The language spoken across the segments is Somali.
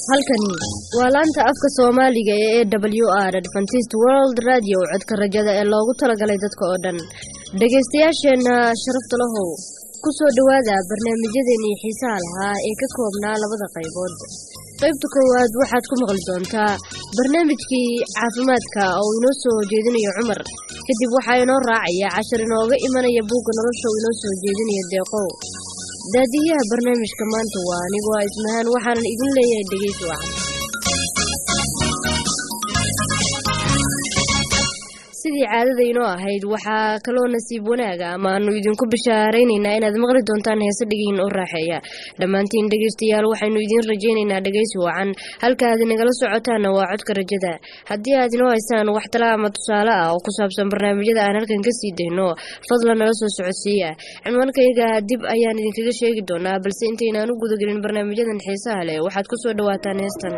halkani waa laanta afka soomaaliga ee e w r adventist world radio codka rajada ee loogu talagalay dadka oo dhan dhegaystayaasheenna sharafta lahow ku soo dhowaada barnaamijyadeennii xiisaha lahaa ee ka koobnaa labada qaybood qaybta koowaad waxaad ku maqli doontaa barnaamijkii caafimaadka oo inoo soo jeedinayo cumar kadib waxaa inoo raacaya cashar inooga imanaya buugga nolosha uu inoo soo jeedinaya deeqow daadiyaha barnaamijka maanta waa anigu waa ismahaan waxaanan idin leeyahay dhegeysi wacan sidii caadada inoo ahayd waxaa kaloo nasiib wanaaga ama aanu idinku bishaaraynaynaa inaad maqli doontaan heese dhigiin oo raaxeeya dhammaantiin dhegaystayaal waxaynu idiin rajaynaynaa dhegaysi wacan halkaaad nagala socotaana waa codka rajada haddii aad inoo haysaan wax tala ama tusaale ah oo ku saabsan barnaamijyada aan halkan kasii dayno fadlan nala soo socodsiiya cinwaankayga dib ayaan idinkaga sheegi doonaa balse intaynaan u gudagelin barnaamijyadan xiisaha leh waxaad ku soo dhawaataan heestan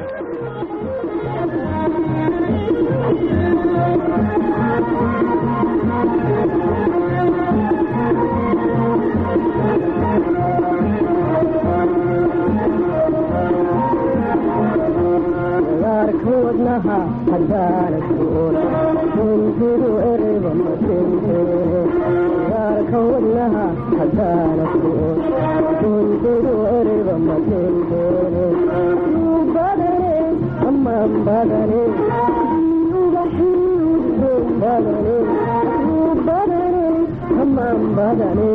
wadnaha haddaana su'oon tuntidu ereyba ma tinteene yaarka wadnaha haddaana su'oon tuntidu ereyba ma tinteene yuu badane amaan badane ugaxiudon badane yuu badane amaan badane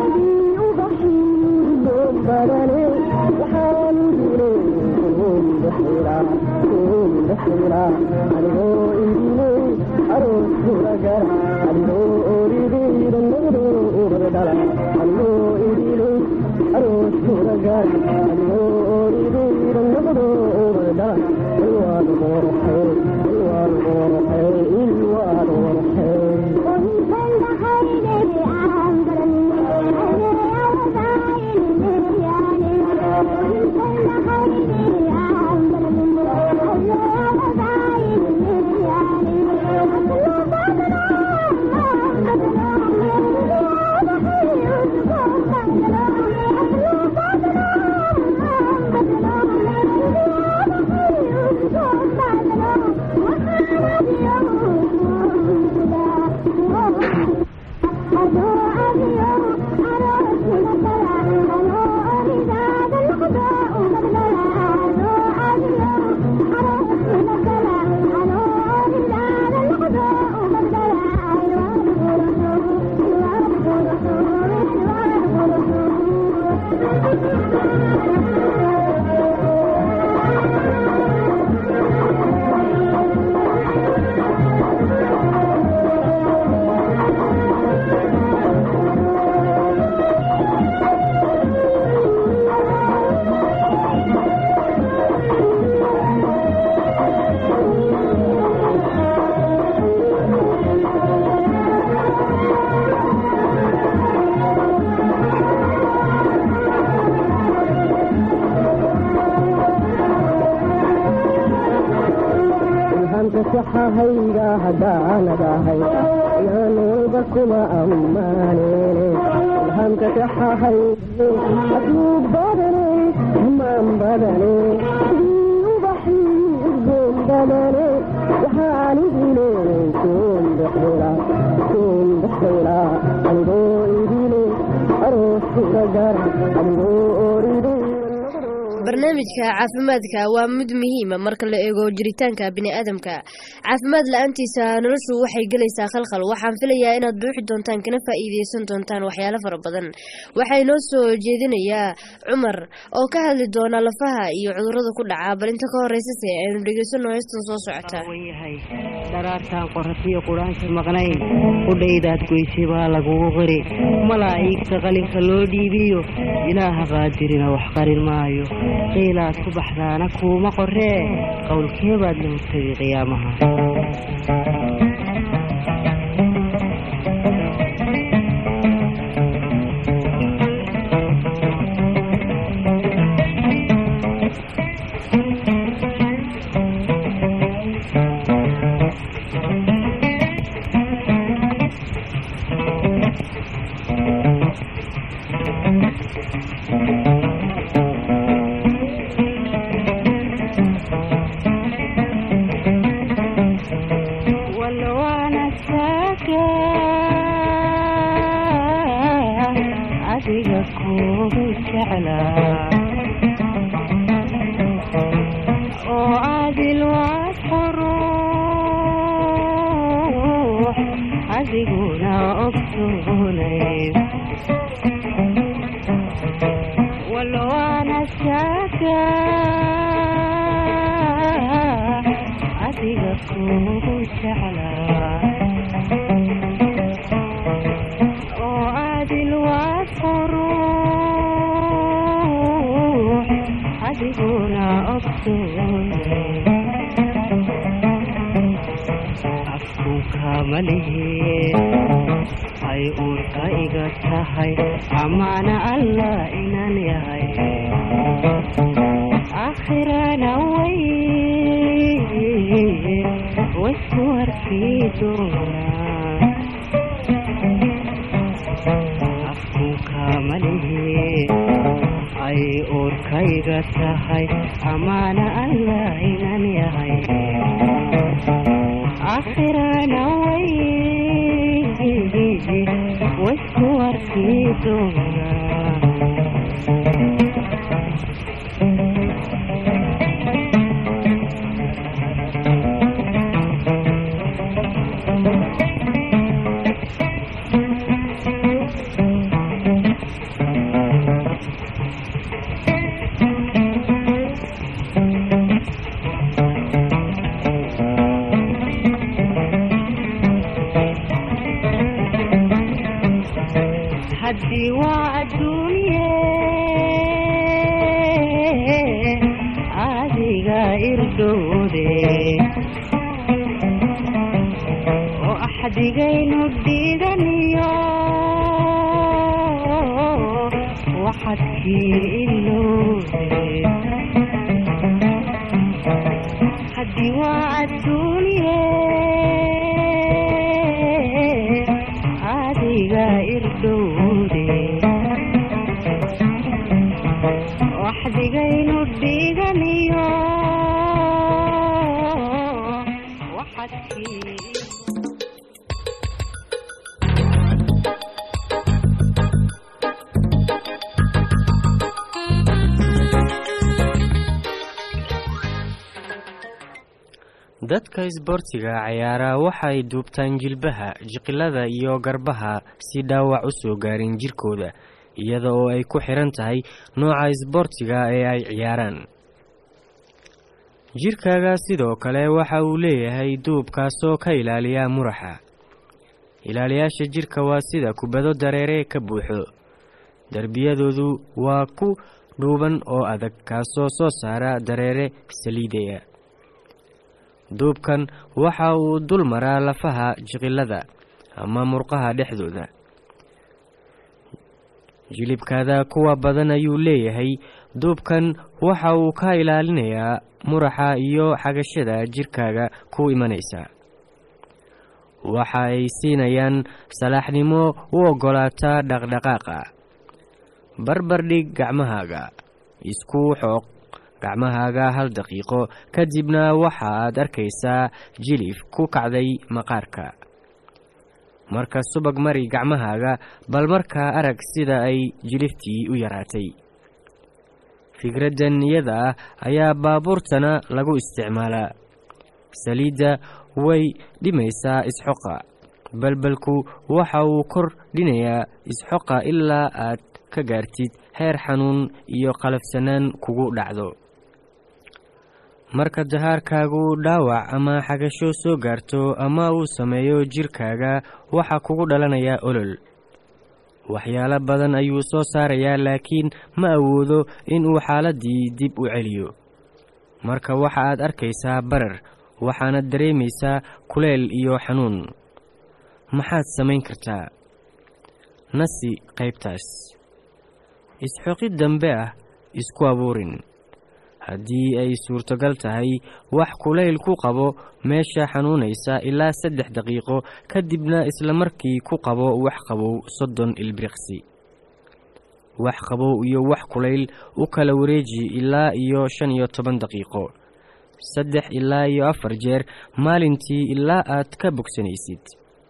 ugaxiudon badane waxaan dile adigoo idiley aroosura gara adigoo orideyda nagdo ubadala adigoo idiley aroosura gara adigoo orideyda nagdo ubadala ilwaad qorxey ilwaad qorxey ilwaad hayga hadaanadahay inaanolba kuma ammaanene ilhamka kaxahay aduu badane amaan badane sidii ubaxii udgoon badane waxaanidile kuundexdela kuundexdela anigoo idile aroosura gara anigoo oride barnaamijka caafimaadka waa mid muhiima marka la eego jiritaanka biniaadamka caafimaad la-aantiisa noloshu waxay gelaysaa khalkhal waxaan filayaa inaad buuxi doontaan kana faa'iideysan doontaan waxyaalo fara badan waxaa inoo soo jeedinayaa cumar oo ka hadli doona lafaha iyo cudurada ku dhaca bal inta ka horeysase aynu dhegeysano heestan soo socota yahay dharaartaan qoratiyo quraanka maqnayn udhaydaad goysay baa lagugu qiri malaa'iigta qalinka loo dhiibiyo ilaaha qaadirina wax qarin maayo qiilaad ku baxdaana kuuma qoree qowlkeebaad la hortagay qiyaamaha ogsoonayn walwaana shaaga adiga kugu jeclaa oo adil waad quruux adiguna ogsoonay afkunka malihi ay uurka iga tahay amaana allah inaan yahay aakhirana way waysku arkii doonaa afkunka malihi ay uurkayga tahay amaana allah inaan yahay aakhirana way waysku arkii doonaa haddii waa adduunye adiga irdhoode oo axdigaynu dhiidaniyo waxadkii ilowde haddii waa adduunye adiga irdhowde waxdigaynu dhiganiyo waxadkii dadka isboortiga ciyaara waxay duubtaan jilbaha jiqilada iyo garbaha si dhaawac u soo gaarin jirkooda iyada oo ay ku xiran tahay nooca isboortiga ee ay ciyaaraan jirkaaga sidoo kale waxa uu leeyahay duub kaasoo ka ilaaliya muraxa ilaaliyaasha jirka waa sida kubado dareere ka buuxo derbiyadoodu waa ku dhuuban oo adag kaasoo soo saara dareere saliidaya duubkan waxa uu dul maraa lafaha jiqilada ama murqaha dhexdooda jilibkaada kuwa badan ayuu leeyahay duubkan waxa uu ka ilaalinayaa muraxa iyo xagashada jirkaaga ku imanaysa waxa ay siinayaan salaaxnimo u oggolaata dhaqdhaqaaqa barbardhig gacmahaaga isku xooq gacmahaaga hal daqiiqo kadibna waxaad arkaysaa jilif ku kacday maqaarka marka subag mari gacmahaaga bal markaa arag sida ay jiliftii u yaraatay fikraddan iyada ah ayaa baabuurtana lagu isticmaalaa saliidda way dhimaysaa isxoqa balbalku waxa uu kor dhinayaa isxoqa ilaa aad ka gaartid heer xanuun iyo qalafsanaan kugu dhacdo marka dahaarkaagu dhaawac ama xagasho soo gaarto ama uu sameeyo jirkaaga waxaa kugu dhalanaya olol waxyaalo badan ayuu soo saarayaa laakiin ma awoodo inuu xaaladdii dib u celiyo marka waxa aad arkaysaa barar waxaana dareemaysaa kuleel iyo xanuun maxaad samayn kartaa nasi qaybtaas isxoqid dambe ah isku abuurin haddii ay suurtogal tahay wax kulayl ku qabo meesha xanuunaysa ilaa saddex daqiiqo kadibna isla markii ku qabo wax qabow soddon ilbiriqsi wax qabow iyo wax kulayl u kala wareeji ilaa iyo shan iyo toban daqiiqo saddex ilaa iyo afar jeer maalintii ilaa aad ka bogsanaysid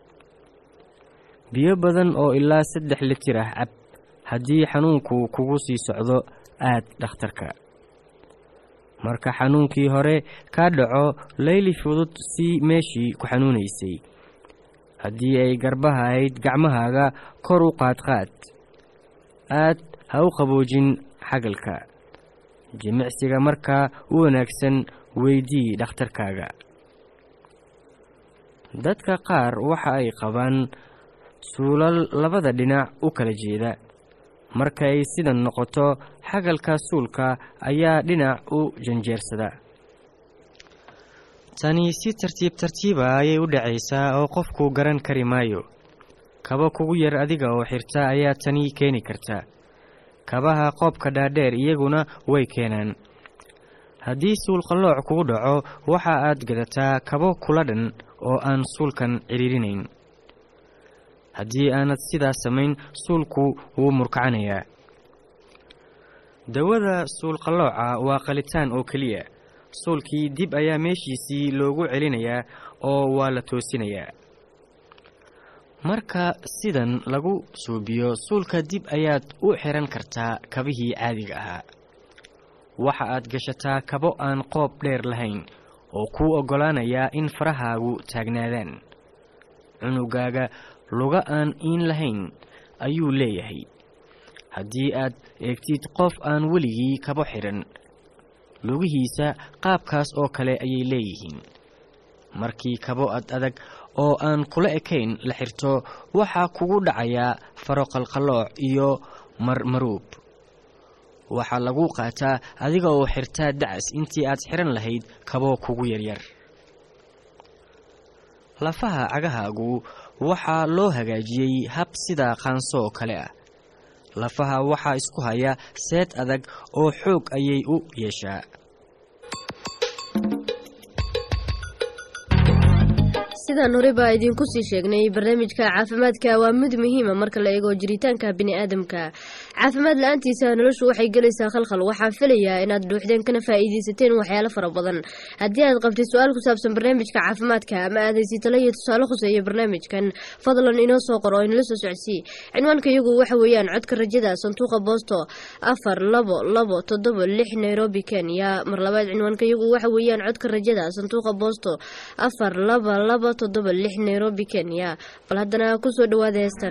biyo badan oo ilaa saddex litir ah cab haddii xanuunku kugu sii socdo aad dhakhtarka marka xanuunkii hore kaa dhaco layli fudud si meeshii ku xanuunaysay haddii ay garbaha ahayd gacmahaaga kor u qaadqaad aad ha u qaboojin xagalka jimicsiga markaa u wanaagsan weydii dhakhtarkaaga dadka qaar waxa ay qabaan suulal labada dhinac u kala jeeda marka ay sidan noqoto xagalka suulka ayaa dhinac u janjeersada tani si tartiib tartiiba ayay u dhacaysaa oo qofku garan kari maayo kaba kugu yar adiga oo xirta ayaa tani keeni karta kabaha qoobka dhaadheer iyaguna way keenaan haddii suul qallooc kugu dhaco waxa aad gadataa kabo kula dhan oo aan suulkan cidhiirinayn haddii aanad sidaas samayn suulku wuu murkacanayaa dawada suulqallooca waa qalitaan oo keliya suulkii dib ayaa meeshiisii loogu celinayaa oo waa la toosinayaa marka sidan lagu suubiyo suulka dib ayaad u xihan kartaa kabihii caadiga ahaa waxa aad gashataa kabo aan qoob dheer lahayn oo kuu oggolaanayaa in farahaagu taagnaadaan cunugaaga luga aan iin lahayn ayuu leeyahay haddii aad eegtid qof aan weligii kabo xidhan lugihiisa qaabkaas oo kale ayay leeyihiin markii kabo ad adag oo aan kula ekayn la xirto waxaa kugu dhacayaa faroqalqallooc iyo marmaruub waxaa lagu qaataa adiga oo xirtaa dacas intii aad xihan lahayd kabo kugu yaryar lafaha cagahaagu waxaa loo hagaajiyey hab sida qaanso oo kale ah lafaha waxaa isku haya seed adag oo xoog ayay u yeeshaa sidaan horeba idinku sii sheegnay barnaamijka caafimaadka waa mid muhiima marka la eego jiritaanka biniaadamka caafimaad la-aantiisa noloshu waxay gelaysaa khalkhal waxaan filayaa inaad dhuuxdeen kana faa'iidaysateen waxyaalo fara badan haddii aad qabtay su-aal ku saabsan barnaamijka caafimaadka ama aad haysi talo iyo tusaale khuseeya barnaamijkan fadlan inoo soo qor oo inala soo socodsii cinwaanka iyagu waxa weeyaan codka rajada sanduuqa boosto afar labo labo toddoba lix nairobi kenya mar labaad cinwaanka iyagu waxa weeyaan codka rajada sanduuqa boosto afar laba laba toddoba lix nairobi kenya bal haddana kusoo dhawaada heestan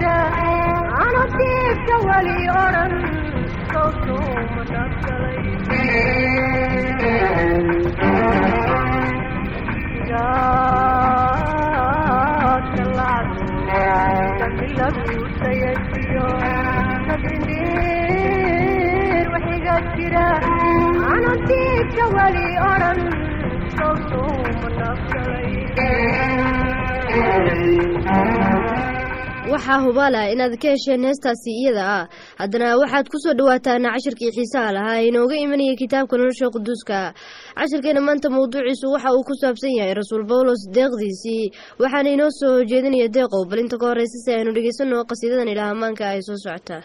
jira anatiibka weli odhan sawtuma nafgalay laguutayajiyo sabrinir waxiga jira anatiibka weli odhan sawtuma nafgalay waxaa hubaala inaad ka hesheen heestaasi iyada ah haddana waxaad ku soo dhawaataan cashirkii xiisaha lahaa ee inooga imanaya kitaabka nolosha quduuska cashirkeena maanta mawduuciisu waxa uu ku saabsan yahay rasuul bawlos deeqdiisii waxaana inoo soo jeedinaya deeqow bal inta ka horeysa si aynu dhegeysano qasiidadan ilaah amaanka ay soo socotaa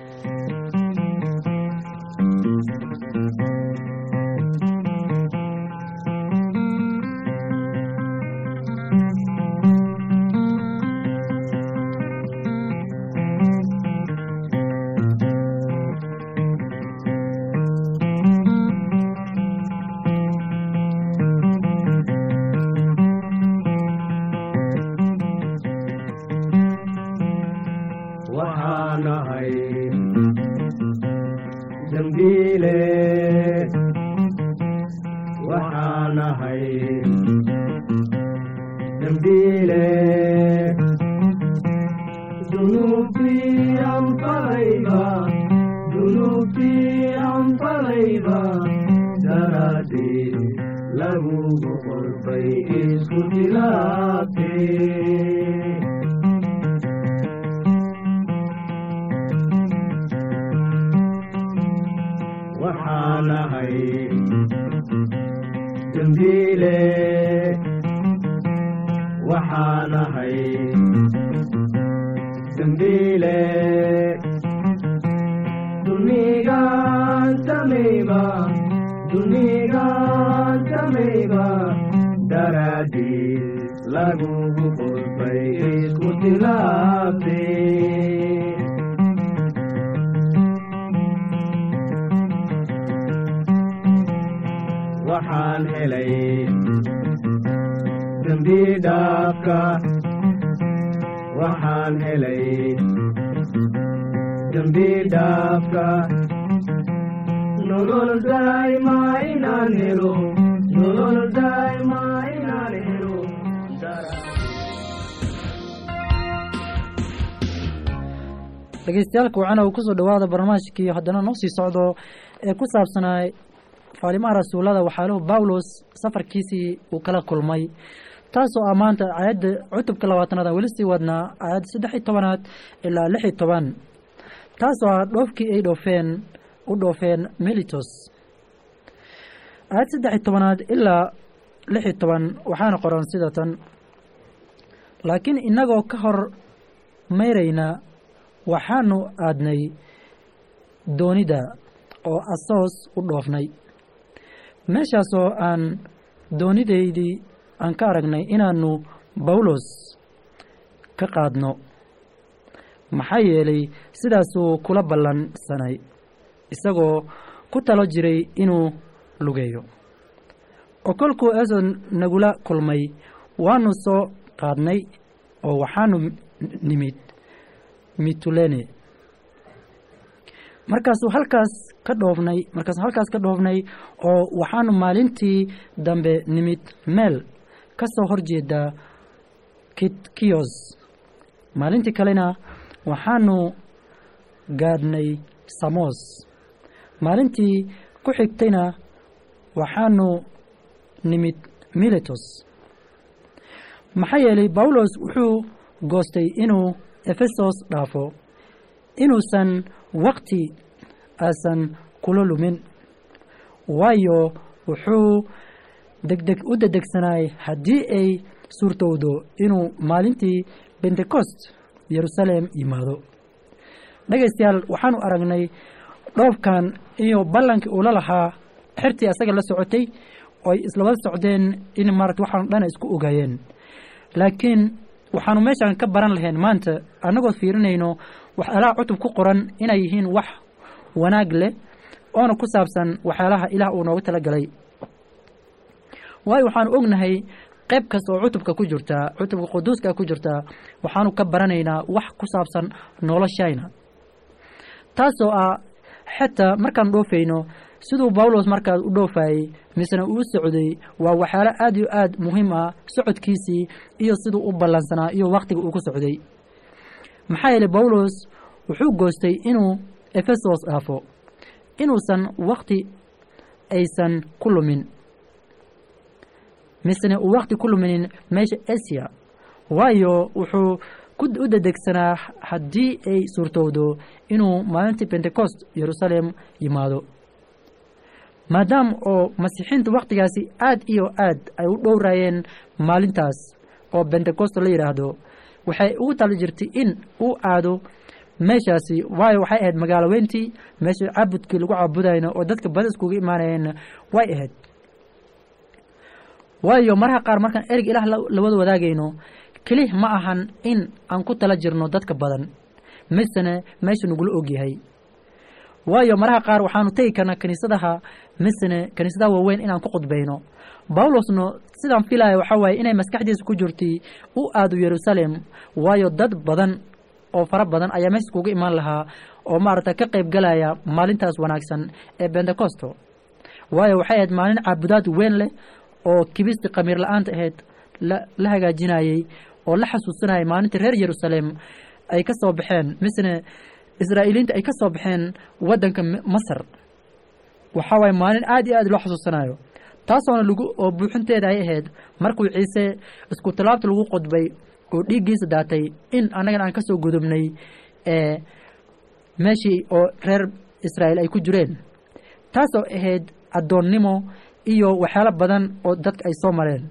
waxaanahay dambiile waxaanahay dambiile dunuubtii aan falayba dunuubtii aan falayba daraadii lagugu qorbay isku tilaabtee waxaanahay dambiile waxaanahay dambiile dunigaan samayba dunigaan samayba daraadii lagugu qorbay isku tilaabtee waxaan helay dembi dhaafka waxaan helay dembi dhaafka nolol daa'ima inaan helo nolol daa'ima inaan helo dhegeystayaal kuwacana uu kusoo dhawaada barnaamijkii haddana noo sii socdo ee ku saabsanaa faalimaha rasuulada waxaaluhu bawlos safarkiisii uu kala kulmay taasoo ah maanta aayadda cutubka labaatanaad aan weli sii wadnaa aayadda saddex iyo tobanaad ilaa lix iyo toban taasoo ah dhoofkii ay dhoofeen u dhoofeen melitos aayad saddex iyo tobanaad ilaa lix iyo toban waxaana qoran sida tan laakiin innagoo ka hor mayrayna waxaanu aadnay doonida oo asoos u dhoofnay meeshaasoo aan doonidaydii aan ka aragnay inaannu bawlos ka qaadno maxaa yeelay sidaasuu kula ballansanay isagoo ku talo jiray inuu lugeeyo oo kolkuu eesoo nagula kulmay waannu soo qaadnay oo waxaanu nimid mitulene markaasuu halkaas ka dhoofnay markaasuu halkaas ka dhoofnay oo waxaanu maalintii dambe nimid meel ka soo horjeeda kitkiyos maalintii kalena waxaanu gaadhnay samos maalintii ku xigtayna waxaanu nimid miletos maxaa yeelay bawlos wuxuu goostay inuu efesos dhaafo inuusan wakti aasan kula lumin waayo wuxuu degdeg u dedegsanaay haddii ay suurtowdo inuu maalintii bentecost yeruusaleem yimaado dhegaystayaal waxaanu aragnay dhoofkan iyo ballankii uu la lahaa xertii asaga la socotay oo ay islawada socdeen in maarata waxaanu dhana isku ogaayeen laakiin waxaanu meeshaan ka baran lahayn maanta annagoo fiirinayno waxyaalaha cutub ku qoran inay yihiin wax wanaag leh oona ku saabsan waxyaalaha ilaah uu nooga tala galay waayo waxaanu ognahay qayb kasta oo cutubka ku jirta cutubka quduuska ku jirta waxaanu ka baranaynaa wax ku saabsan noloshayna taasoo ah xitaa markaan dhoofayno siduu bawlos markaas u dhoofayey misena uu socday waa waxyaalo aad iyo aad muhiim ah socodkiisii iyo siduu u ballansanaa iyo wakhtiga uu ku socday maxaa yeeley bawlos wuxuu goostay inuu efesos dhaafo inuusan wakhti aysan ku lumin misena uu wakhti ku luminin meesha asiya waayo wuxuu u dedegsanaa haddii ay suurtowdo inuu maalintii pentecost yeruusaalem yimaado maadaama oo masiixiinta wakhtigaasi aad iyo aad ay u dhowraayeen maalintaas oo bentecost la yidhaahdo waxay ugu tali jirtay in uu aado meeshaasi waayo waxay ahayd magaalo weyntii meesha caabudkii lagu caabudayno oo dadka bada iskuga imaanayeenna way ahayd waayo maraha qaar markaan ereg ilaah lawada wadaagayno kelih ma ahan in aan ku tala jirno dadka badan misena meesha nagula ogyahay waayo maraha qaar waxaanu tegi karnaa kiniisadaha misene kiniisadaha waaweyn inaan ku khudbayno bawlosno sidaan filaya waxaa waaye inay maskaxdiisa ku jirtay u aado yeruusaalem waayo dad badan oo fara badan ayaa meesha iskuga imaan lahaa oo maaragta ka qayb galaya maalintaas wanaagsan ee bentecosto waayo waxay ahayd maalin caabudaad weyn leh oo kibistii khamiir la-aanta ahayd la hagaajinayey oo la xasuusanayay maalinta reer yeruusaalem ay ka soo baxeen misne israa'iiliinta ay ka soo baxeen waddanka masar waxaa waaye maalin aad iyo aad loo xasuusanayo taasoona lagu oo buuxinteeda ay ahayd markuu ciise isku tallaabta lagu qodbay oo dhiiggiisa daatay in annagana aan ka soo gudubnay ee meeshii oo reer israa'iil ay ku jireen taasoo ahayd addoonnimo iyo waxyaalo badan oo dadka ay soo mareen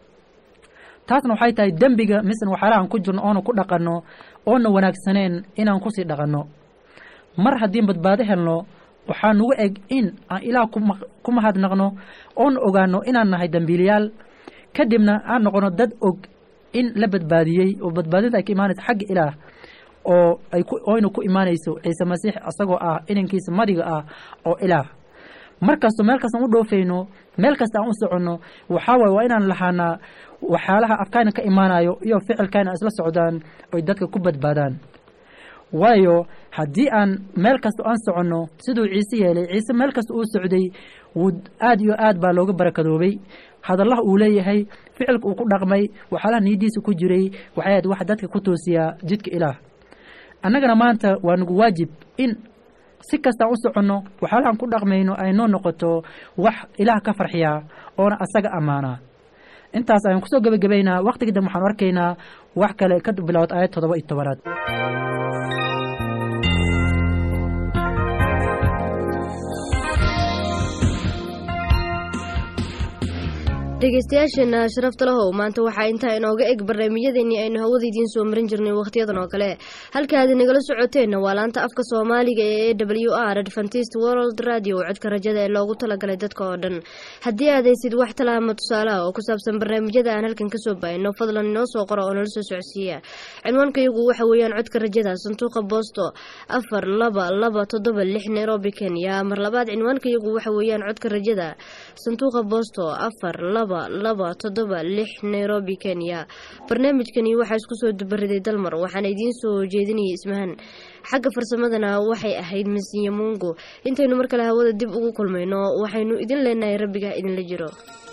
taasna waxay tahay dembiga misna waxyaalahaan ku jirno oona ku dhaqanno oona wanaagsaneen inaan kusii dhaqanno mar haddiin badbaado helno waxaa nugu eg in aan ilaah ku mahadnaqno oona ogaano inaan nahay dembiiliyaal kadibna aan noqono dad og in la badbaadiyey oo badbaadinta ay ka imaanayso xagga ilaah oo ay oyna ku imaanayso ciise masiix isagoo ah inankiisa madiga ah oo ilaah mar kasto meel kastaan u dhoofayno meel kasta aan u soconno waxaa waaye waa inaan lahaanaa waxyaalaha afkayna ka imaanayo iyo ficilkayna isla socdaan oy dadka ku badbaadaan waayo haddii aan meel kasta aan soconno siduu ciise yeelay ciise meel kasta uu socday wuu aad iyo aad baa looga barakadoobay hadallaha uu leeyahay ficilka uu ku dhaqmay waxyaalaha niyadiisa ku jiray waxay ahayd wax dadka ku toosiyaa jidka ilaah annagana maanta waa nagu waajib in si kastaan u soconno waxyaalahaan ku dhaqmayno ay noo noqoto wax ilaah ka farxiyaa oona asaga ammaanaa intaas ayaan kusoo gebagabaynaa wakhtigii dambe waxaanu arkaynaa wax kale ka bilowd aayad toddoba iyo tobanaad dhegeystayaasheena sharafta lahow maanta waxaa intaa inooga eg barnaamijyadeennii aynu hawada idiin soo marin jirnay wakhtiyadan oo kale halkaad nagala socoteenna waa laanta afka soomaaliga ee e w r adventist world radio codka rajada ee loogu talagalay dadka oo dhan haddii aad haysid wax talaama tusaalaha oo ku saabsan barnaamijyada aan halkan kasoo baahino fadlan inoo soo qora oo nala soo socodsiiya cinwaankayagu waxa weeyaan codka rajada sanduuqa boosto afar laba laba toddoba lix nairobi kenya mar labaad cinwaankayagu waxa weeyaan codka rajada sanduuqa boosto afar laba laba toddoba lix nairobi kenya barnaamijkani waxaa isku soo dubariday dalmar waxaana idiin soo jeedinayay ismahan xagga farsamadana waxay ahayd masiya mungo intaynu mar kale hawada dib ugu kulmayno waxaynu idin leenahay rabbiga idinla jiro